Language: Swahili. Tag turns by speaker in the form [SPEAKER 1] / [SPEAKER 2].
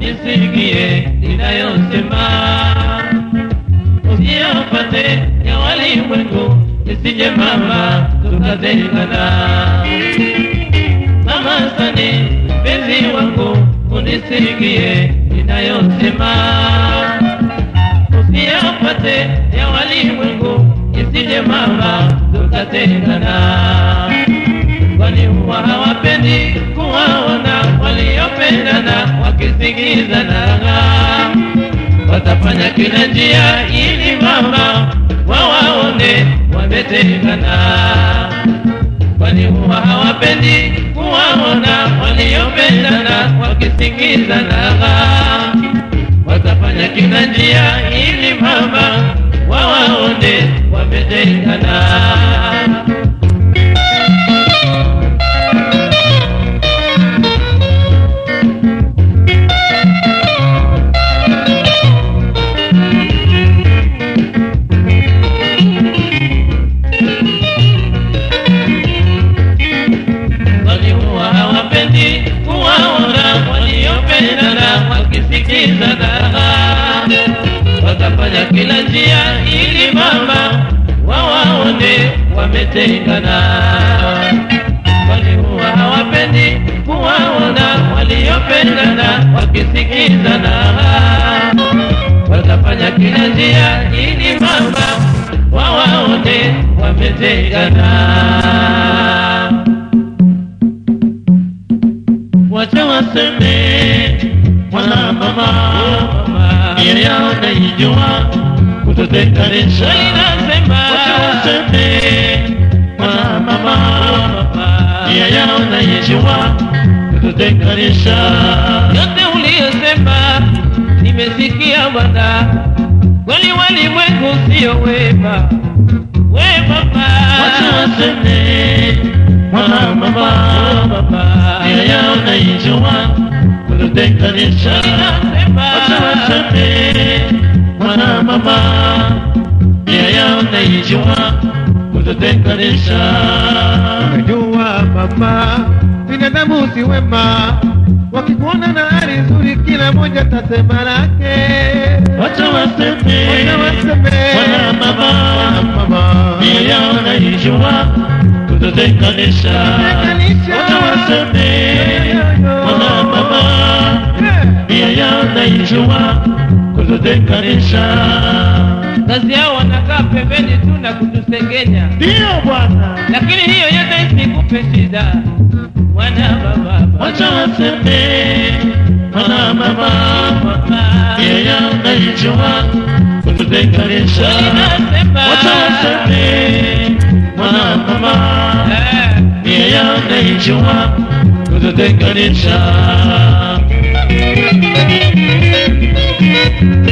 [SPEAKER 1] nisikie ninayosema, usiyapate ya walimwengu, isije mama tukatengana. Mama Sani, mpenzi wangu, unisikie ninayosema, usiyapate ya walimwengu, isije mama tukatengana kwani huwa hawapendi kuwaona waliopendana wakisikizana. Watafanya kila njia ili mama wawaone wametengana, kwani huwa hawapendi kuwaona waliopendana wakisikizana. Watafanya kila njia ili mama wawaone wametengana. walikuwa hawapendi kuwaona waliopendana wakisikizana, watafanya kila njia ili mama wawaone wametengana. Walikuwa hawapendi kuwaona waliopendana wakisikizana, watafanya kila njia ili mama wawaone wametengana wacha waseme mwana mama nia yao naijua kutotenganisha wacha waseme mwana mama nia yao naijua kutotenganisha yote uliyosema nimesikia bwana kweli walimwengu sio wema wema
[SPEAKER 2] wacha waseme mwana mama nia yao naijua kutotenganisha wacha waseme mwana mama nia yao naijua kutotenganisha
[SPEAKER 3] Unajua mama, binadamu si wema, wakikuona na hali nzuri, kila moja tasema lake.
[SPEAKER 2] wacha waseme
[SPEAKER 3] Wacha waseme,
[SPEAKER 2] mwana mama
[SPEAKER 3] mama,
[SPEAKER 2] nia yao naijua kutotenganisha
[SPEAKER 3] Kutotenganisha.
[SPEAKER 2] wacha waseme mwana mama nia yao naijua kutotenganisha
[SPEAKER 1] kazi yao wanakaa pembeni tu na kutusengenya,
[SPEAKER 2] ndiyo bwana
[SPEAKER 1] lakini hiyo yote isikupe shida mwana baba.
[SPEAKER 2] wacha waseme mwana mama nia yao naijua kutotenganisha wacha waseme mwana mama
[SPEAKER 1] Eh,
[SPEAKER 2] nia yao naijua kutotenganisha